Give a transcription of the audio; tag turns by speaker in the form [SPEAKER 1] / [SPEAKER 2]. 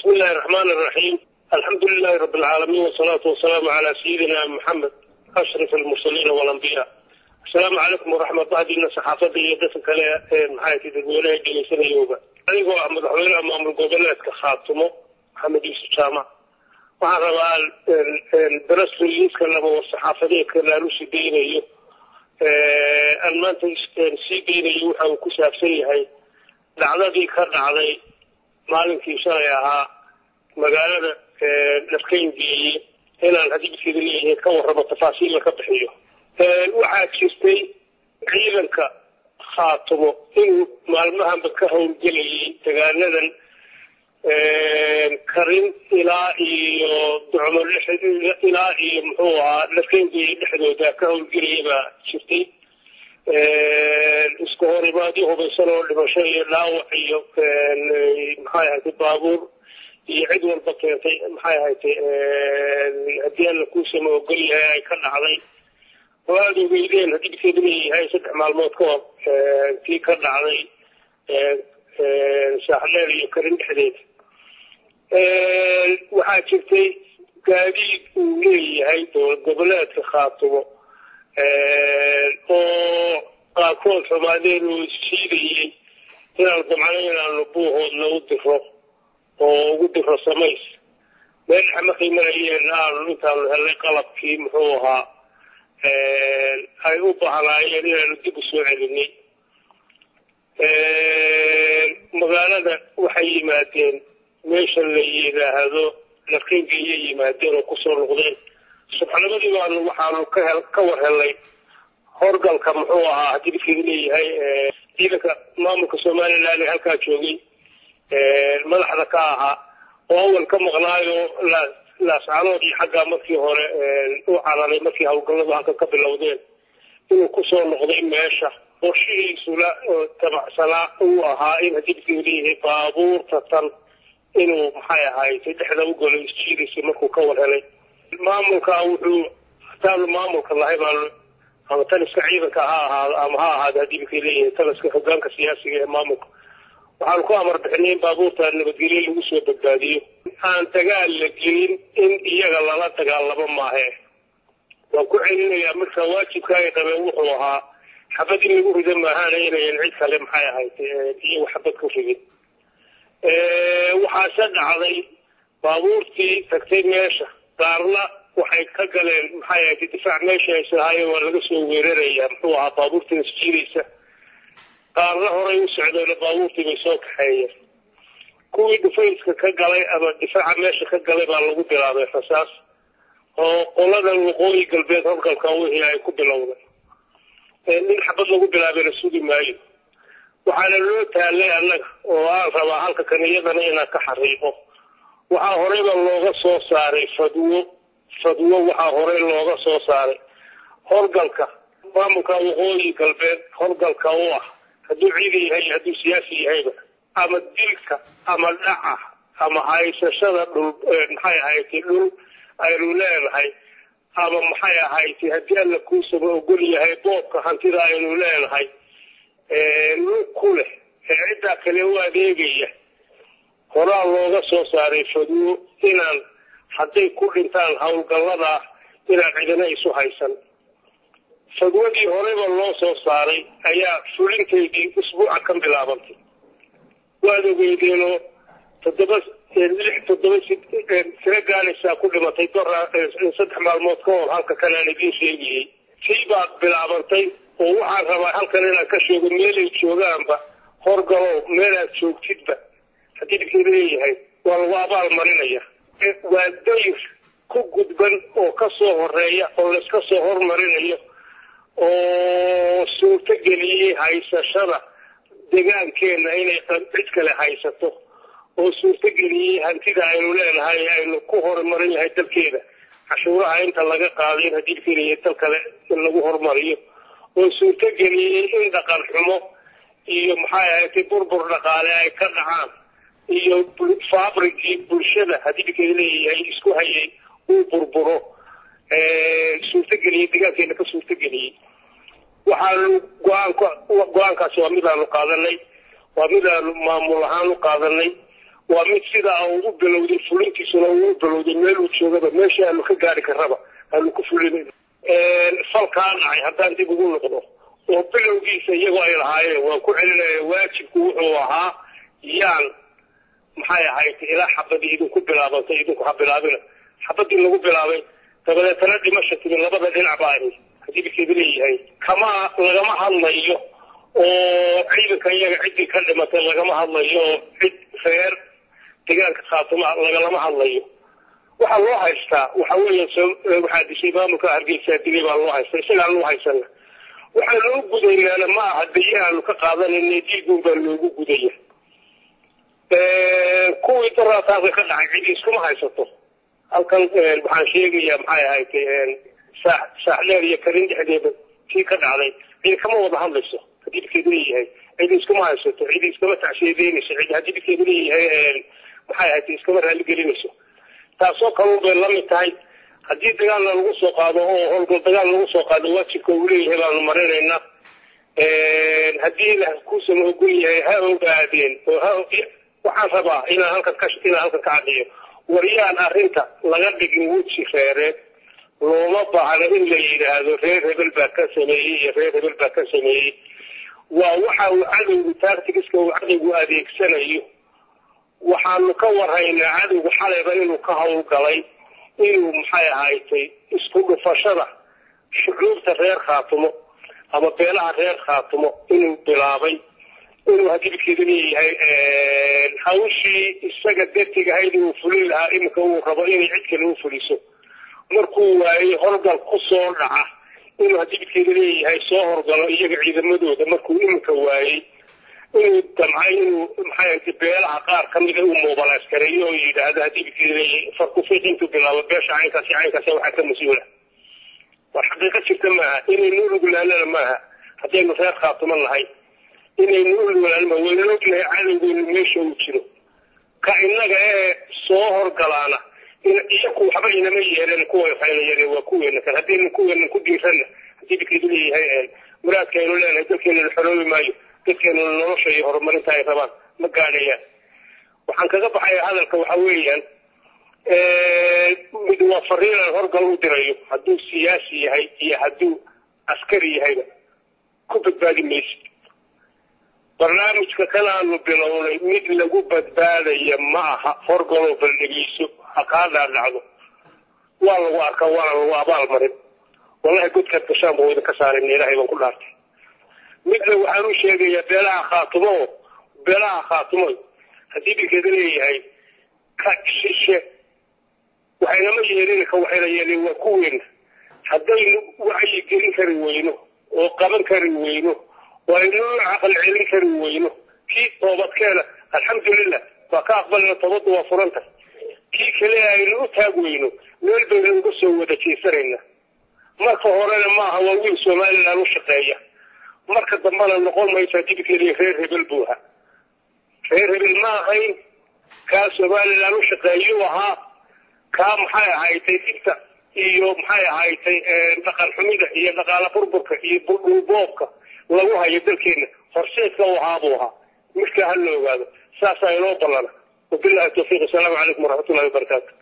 [SPEAKER 1] بسم الله الرحمن الرحيم الحمد لله رب العالمين والصلاة والسلام على سيدنا محمد أشرف المرسلين والأنبياء السلام عليكم ورحمة الله دينا صحافة يدفن كلا محاية تدوينها جلسنا يوبا أيضا أحمد حويل أمام القبلات كخاتمه محمد يوسف جامع waxaan rabaa darasliiska laba war-saxaafadeedka laalusi deynayo aan maanta sii deynayo waxa uu ku saabsan yahay dhacdadii ka dhacday maalinkii shalay ahaa magaalada dharkayngeeye inaan hadibkeeda leeyahay ka warramo tafaasiilla ka bixiyo waxaa jirtay ciidanka khaatumo inuu maalmahanba ka howlgelayay dagaaladan karin ilaa iyo ducmo ilaa iyo muxuu ahaa dharkayngeeye dhexdooda ka howlgelaya baa jirtay isku horimaadyo hubaysan oo dhimasho iyo dhaawac iyo maxay ahayd baabuur iyo cid walba keentay maxay ahayd haddii alla kuusama ogol yahay ay ka dhacday oo aada ogeydeen haddii bikeedu leeyahay saddex maalmood ka hor tii ka dhacday saaxdheer iyo karin dhexdeeda waxaa jirtay gaadiid uu leeyahay dowlad goboleedka khaatumo oo qaarkood xumaadeen uu siidayey inaan damcno inaanu buuhoodna u diro oo ugu diro samays meel dhexe markay marayeen aanu intaanu helnay qalabkii muxuu ahaa ay u baahnaayeen inaanu dib u soo celinay magaalada waxay yimaadeen meesha la yidhaahdo dharkayngeeyay yimaadeen oo kusoo noqdeen subxnimadii baanu waxaanu ka war helnay horgalka muxuu ahaa haddii didkeedu leeyahay ciidanka maamulka somaliland ee halkaa joogay madaxda ka ahaa oo awal ka maqnaayo laascanood iyo xaggaa markii hore u cararay markii howlgalladu halka ka bilowdeen inuu kusoo noqday meesha qorshihiisula tabacsanaa uu ahaa in haddii didkeedu leeyahay baabuurta tan inuu maxay ahayd dhexda u galo isjiidaysa markuu ka war helay maamulka wuxuu hataanu maamulka lahay baanu ama taliska ciidanka ha ahaado ama ha ahaado haddii bikay leeyahay taliska hogaanka siyaasiga ee maamulka waxaanu ku amar bixinay in baabuurta nabadgelye lagu soo badbaadiyo aan dagaal la gelin in iyaga lala dagaalamo maahe waan ku celinayaa marka waajibka ay qabeen wuxuu ahaa xabad in lagu rida maahaana inayan cid kale maxay ahayd iyagu xabad ku rigin waxaase dhacday baabuurtii tagtay meesha qaarna waxay ka galeen maxay ahayd difaac meesha ay sahaayeen waa laga soo weerarayaa muxuu ahaa baabuurtii isjiidaysa qaarna horay u socdeena baabuurtii bay soo kaxeeyeen kuwii dhufayska ka galay ama difaaca meesha ka galay baa lagu bilaabay rasaas oo qoladan waqooyi galbeed horgalka wixii ay ku bilowday nin xabad lagu bilaabeyna sugi maayo waxaana loo taalay annaga oo aan rabaa halka kan iyadana inaan ka xariiqo waxaa horeyba looga soo saaray fadwo fadwo waxaa horey looga soo saaray horgalka maamulka waqooyi galbeed horgalka u ah hadduu ciidan yahay iyo hadduu siyaasi yahayba ama dilka ama dhaca ama haysashada dhul maxay ahaytay dhul aynu leenahay ama maxay ahaytay haddii alla kuusaba ogol yahay boobka hantida aynu leenahay lug ku leh ee ciddaa kale u adeegaya horaa looga soo saaray fadwo inaan hadday ku dhintaan howlgalladaa inaan cidina isu haysan fadwadii horeyba loo soo saaray ayaa fulintaydii usbuuca ka bilaabantay waad ogeydeenoo toddoba lix toddoba tiro gaanaysaa ku dhimatay dora saddex maalmood ka hor halka kanaan idiin sheegayey tii baad bilaabantay oo waxaan rabaa halkan inaan ka sheego meelay joogaanba horgalow meelaad joogtidba haddii dibkeeda leeyahay waa lagu abaal marinaya waa dayr ku gudban oo ka soo horeeya oo layska soo hormarinayo oo suurto geliyey haysashada degaankeena inay cid kale haysato oo suurto geliyey hantida aynu leenahay aynu ku horumarin lahay dalkeeda cashuuraha inta laga qaaday in haddii dibkeeda dal kale in lagu horumariyo oo suurto geliyey in dhaqan xumo iyo maxay ahaydtay burbur dhaqaale ay ka dhacaan iyo fabrigii bulshada haddii dibkeeda leeyahay isku hayay uu burburo suurtageliyey degaankeena ka suurtageliyey waxaanu go-aanka go-aankaasi waa midaanu qaadanay waa midaanu maamul ahaan u qaadanay waa mid sidaa ugu bilowday fulintiisuna ugu bilowday meel uu joogaba meeshii aanu ka gaari karraba aanu ku fulinayn falkaa dhacay haddaan dib ugu noqdo oo bilowgiisa iyagoo ay lahaayeen waan ku celinaya waajibku wuxuu ahaa yaan maxay ahayd ilaa xabadii idinku bilaabantay idinku ha bilaabina xabadii lagu bilaabay dabadeetana dhimasha timi labada dhinac baa ahayd haddii bikeeda leeyahay kama lagama hadlayo oo ciidanka iyaga ciddii ka dhimatay lagama hadlayo oo cid reer deegaanka khaatuma lagalama hadlayo waxaa loo haystaa waxa weya waxaa dishay maamulka hargeysa dilay baa loo haysta isagaan loo haysana waxaa loo gudaynaana ma aha daye aanu ka qaadanayna diigun baa loogu gudaya kuwii daraataasa ka dhacay cidi iskuma haysato halkan waxaan sheegayaa maxay ahayd saax saaxdheer iyo karin dhexdeeda tii ka dhacday cidi kama wada hadlayso haddii bikeedu leeyahay cidi iskuma haysato cidi iskama tacsiyadeynayso cidi haddii bikeedu leeyahay maxay ahayd iskama raaligelinayso taasoo kalun bay la mid tahay haddii dagaalna lagu soo qaado oo howlgal dagaal lagu soo qaado waajibka uu leeyahay baanu marinaynaa haddii la kuusan ogol yahay ha ogaadeen oo ha waxaan rabaa inaan halkan ka inaan halkan ka cadhiyo waryaan arrinta laga dhigin weji reereed looma baahna in la yidhaahdo reer hebel baa ka sameeyey iyo reer hebel baa ka sameeyey waa waxa uu cadowgu taartigiska uu cadowgu adeegsanayo waxaanu ka warhaynaa cadowga xalayba inuu ka howlgalay inuu maxay ahaaytay isku dhufashada shucuubta reer khaatumo ama beelaha reer khaatumo inuu bilaabay inuu haddii bidkeedu leeyahay hawshii isaga dartigahayd uu fulin lahaa iminka uu rabo inay cid kale u fuliso markuu waayey horgal ku soo dhaca inuu haddii bidkeedu leeyahay soo horgalo iyaga ciidamadooda markuu iminka waayey inuu damcay inuu maxay beelaha qaar kamida uu mobilaaskareeyo oo yidhaahdo haddii bidkeedu leeyahay farkufiiq intuu bilaabo beesha caynkaasi caynkaasi waxaa ka mas-uula war xaqiiqo jirta maaha inaynu ulugulaanana maaha haddaynu reer khaatumo nahay inaynu ulugulaanama waynan ognahay cadowgeynu meesha uu jiro ka innaga ee soo horgalaana iyaku waxba inama yeeleen kuwa faynayare waa kuweena kan haddaynu kuweena ku dhiiranna haddii bidkeedu leeyahay muraadkaaynu leenahay dalkeenuna xoroobi maayo dadkeenuna nolosha iyo horumarinta ay rabaan ma gaadhayaan waxaan kaga baxaya hadalka waxa weeyaan mid waa fariinaan horgal u dirayo hadduu siyaasi yahay iyo hadduu askari yahayba ku badbaadi maysid barnaamijka kanaanu bilownay mid lagu badbaadaya ma aha horgaloo baldhegeyso ha kaa dhaadhacdo waa lagu arkaa waana lagu abaal marin wallahi godkaad gashaan buu idinka saarin ilaahay baan ku dhaartay midna waxaan u sheegayaa beelaha khaatumo beelaha khaatumo haddii bilkeeda leeyahay ka shishe waxaynama yeelin ka waxayna yeeleen waa kuweena haddaynu wacyi gelin kari weyno oo qaban kari weyno oo aynoo caqal celin kari weyno kii toobadkeena alxamdulilah waa ka aqbalina toobaddu waa furanta kii kale aynu u taag weyno meel baynu uga soo wada jeesanayna marka horena maaha waa wiil somalilan u shaqeeya marka dambena noqon mayso dibikeeliya reer hebel buu ahaa reer hebel ma ahayn kaa somalilan u shaqeeyuu ahaa kaa maxay ahaydtay dhibta iyo maxay ahaydtay dhaqan xumida iyo dhaqaala burburka iyo buldhulboobka lagu hayo dalkeena horseedka u ahaa buu ahaa midkaa ha la ogaado saasaa inoo ballana wabillahi tawfiiq asalaamu calaykum waraxmatullahi wabarakaatu